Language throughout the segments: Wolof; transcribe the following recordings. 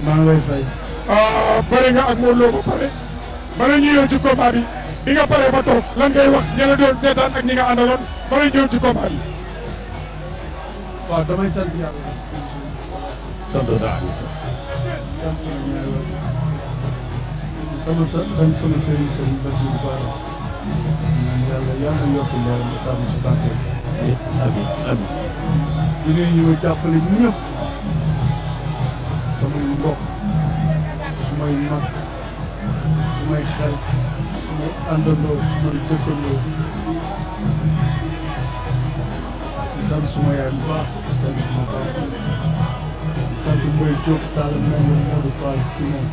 maa ngi lay fay. bëri nga ak Modou Lo ba pare bala ñu ñëw ci combat bi bi nga pare ba toog lan ngay wax ña la doon seetaan ak ñi nga àndaloon bala ñu ñëw ci combat bi. waaw damay sant yàlla. sant naa di sant. sant sama ñaari waay sama sant sama sëriñ sëriñ Bassirou Ba ñaan yàlla yàlla na yokk leeram ba tax ci barke amiin amiin. di nuyu ñu ma jàppale ñëpp samay mbokk sumay mag sumay xarit sumay àndandoo sumay dëkkandoo di sant suma yaay bu baax di sant suma papa di sant Mbaye Diop Talla Mbengue Modou Fall Simon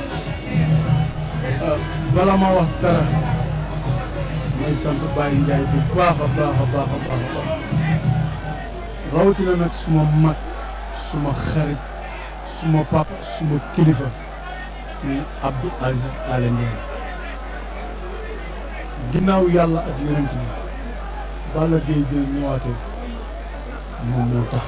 bala ma wax dara may sant Baye Ndiaye bu baax a baax a baax a baax a baax rawatina nag suma mag suma xarit suma papa suma kilifa muy Abdou Aziz Ala Ndiaye ginnaaw yàlla ak yonent bi Balla Gaye de ñëwaatee moom moo tax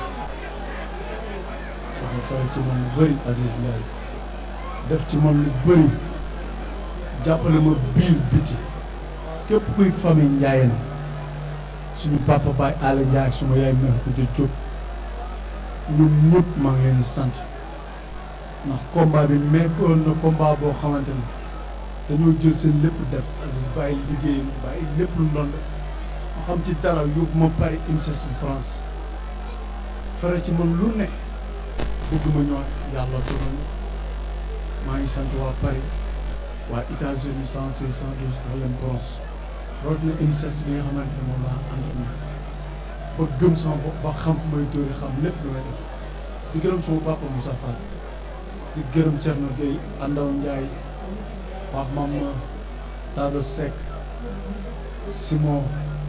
dafa fare ci man lu bëri Aziz Ndiaye def ci man lu bëri jàppale ma biir biti képp kuy famille Ndiayeen suñu papa Baye Ala Ndiaye ak suma yaay mère Khoudia Diop ñoom ñëpp maa ngi leen di sant ndax combat bi mekkoon na combat boo xamante ni dañoo jël seen lépp def Aziz bàyyi liggéeyam bàyyi lépp lu doon def ma xam ci dara yóbbu ma Paris INSES bu France fere ci man lu ne bëgg ma ñëwaat yàlla dogal na maa ngi sant waa Paris waa États-Unis cent six cent douze Harlem Bronx root na INSES bi nga xamante ne moom laa ànd ak ñoom ba gëm sama bopp ba xam fu may dóori xam lépp lu may def di gërëm sama papa Moussa Fall di gërëm Thierno Gueye Andaw Ndiaye Pape Mama Tado Seck Simon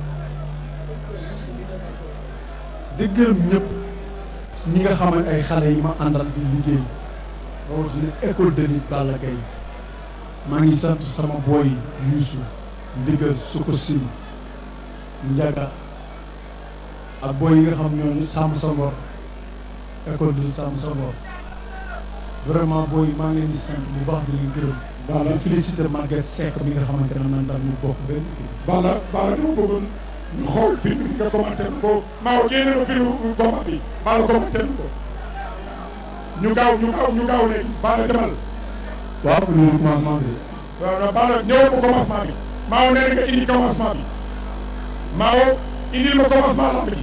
di gërëm ñëpp ñi nga xam ne ay xale yi ma àndal di liggéey rawatina école de lutte Balla Gaye maa ngi sant sama booy Youssou ndigal su ko sim Ndiaga ak booy yi nga xam ñoo sàmm sa ngor école de lutte sàmm sa ngor vraiment booy maa ngi leen di sant bu baax di leen gërëm. Balla di félicité Maguette Seck mi nga xamante ne man daal ñu bokk benn kii. Balla Balla dama bëggoon ñu xool film bi nga commenté ko Mao génne ma film combat bi Balla commenté ko ñu gaaw ñu gaaw ñu gaaw léegi Balla demal. waaw pour ñu commencement bi. waaw waaw Balla ñëwal ko commencement bi Mao nee na nga indi commencement bi Mao indil ma commencement lamb bi